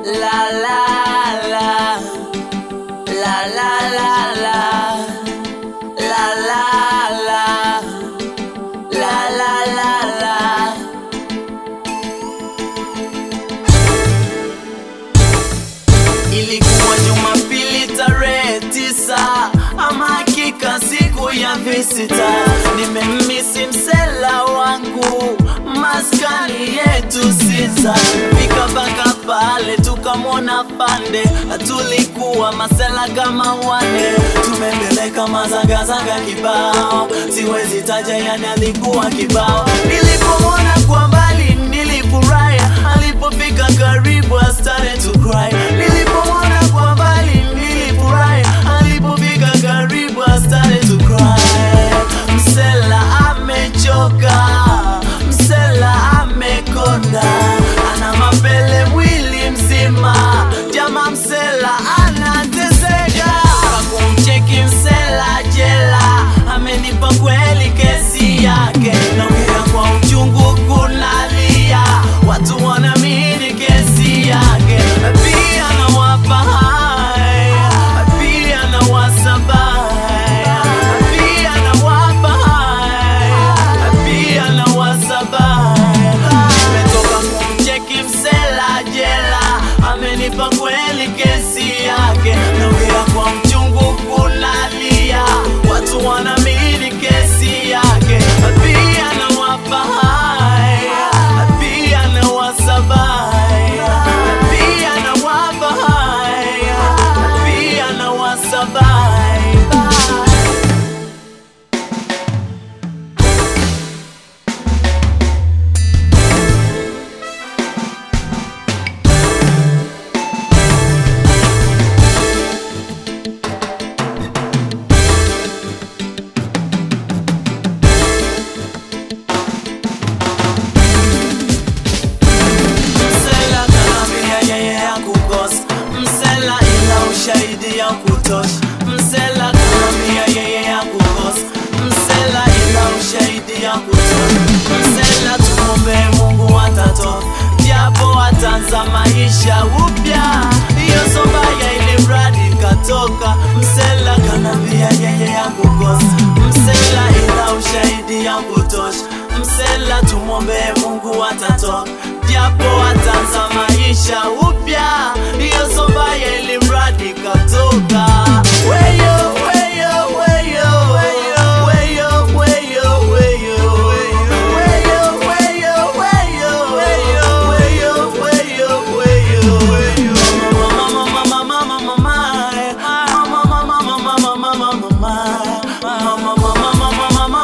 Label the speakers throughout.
Speaker 1: La la la La la la la La la la La la la la Ilikuwa Jumapili tarehe tisa, ama hakika siku ya visita. Nimemmisi msela wangu maskani yetu sisa, fika mpaka pale tukamwona pande, tulikuwa masela kama wane, tumembeleka mazagazaga kibao, siwezi taja yani alikuwa kibao. Nilipomwona kwa mbali nilifurahi, alipofika karibu I started to cry. Nilipomwona kwa mbali nilifurahi, alipofika karibu I started to cry. Msela amechoka, msela amekonda, ana mapele mwili mzima, jama msela anateseka. Kumcheki msela jela, amenipa kweli kesi yake, naongea kwa uchungu kunalia, watu wanaamini kesi yake, pia nawapa haya, pia nawasaba haya, pia nawapa haya, pia nawasaba haya. Nimetoka kumcheki msela jela, amenipa kweli kesi yake, naongea kwa mchungu kunalia, watu wanaamini kesi yake, pia nawapa haya, pia nawasaba haya, pia nawapa haya, pia nawasaba haya. Msela kanambia yeye hakukosa, msela ila ushahidi ya kutosha. Msela kanambia yeye hakukosa, msela ila ushahidi ya kutosha. Msela tumombe Mungu atatoka, japo atanza maisha upya. Hiyo sobaya ili mradi katoka. Msela kanambia yeye hakukosa, msela ila ushahidi ya kutosha. Msela tumwombe Mungu atatoka, japo atanza maisha upya. Hiyo sobaya ili mradi katoka. Weyo, weyo, weyo, weyo, weyo, weyo, weyo, weyo, weyo, weyo, weyo, weyo, weyo, weyo. Mama, mama, mama, mama, mama, mama, mama, mama, mama, mama, mama, mama,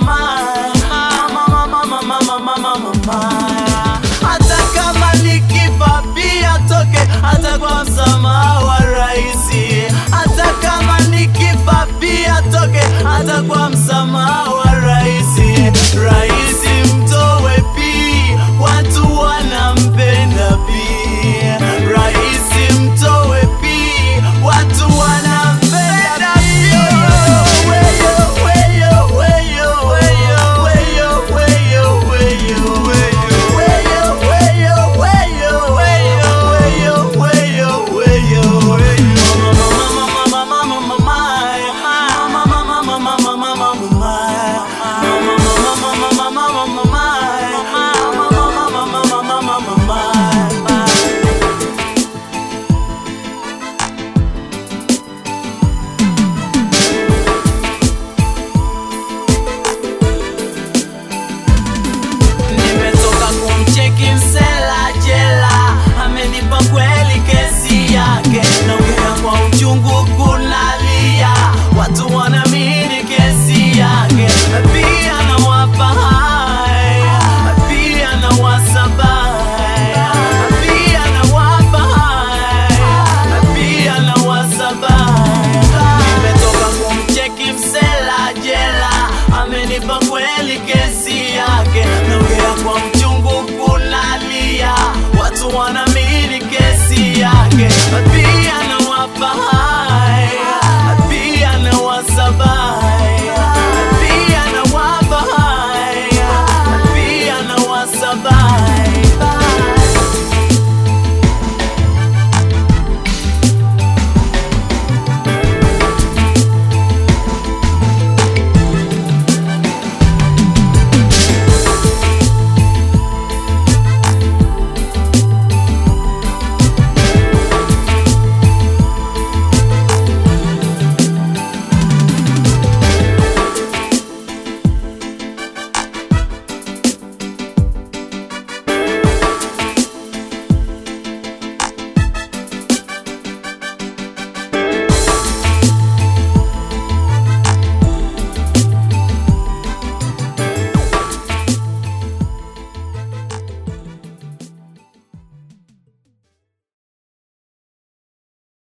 Speaker 1: hata kama nikifa pia toke, hata kwa msamaha wa raisi. Hata kama nikifa pia toke, hata kwa msamaha wa raisi. Raisi mtowe pi, watu wanampenda pi. Raisi mtowe pi, watu wanampenda pi. Weyo, weyo, weyo, weyo, weyo, weyo, weyo, weyo, weyo, weyo, weyo, weyo, weyo, weyo, weyo. Mama, mama, mama, mama, mama, mama, mama, mama, mama, Nimetoka kumcheki msela jela, amenipa kweli kesi yake, naongea kwa uchungu kunalia, watu wanaamini kesi yake, pia nawapa haya, pia nawasaba haya, pia nawapa haya, pia nawasaba haya. Nimetoka kumcheki msela jela, amenipa kweli kesi yake, naongea kwa mchungu kunalia, watu wanaamini kesi yake, pia nawapa haya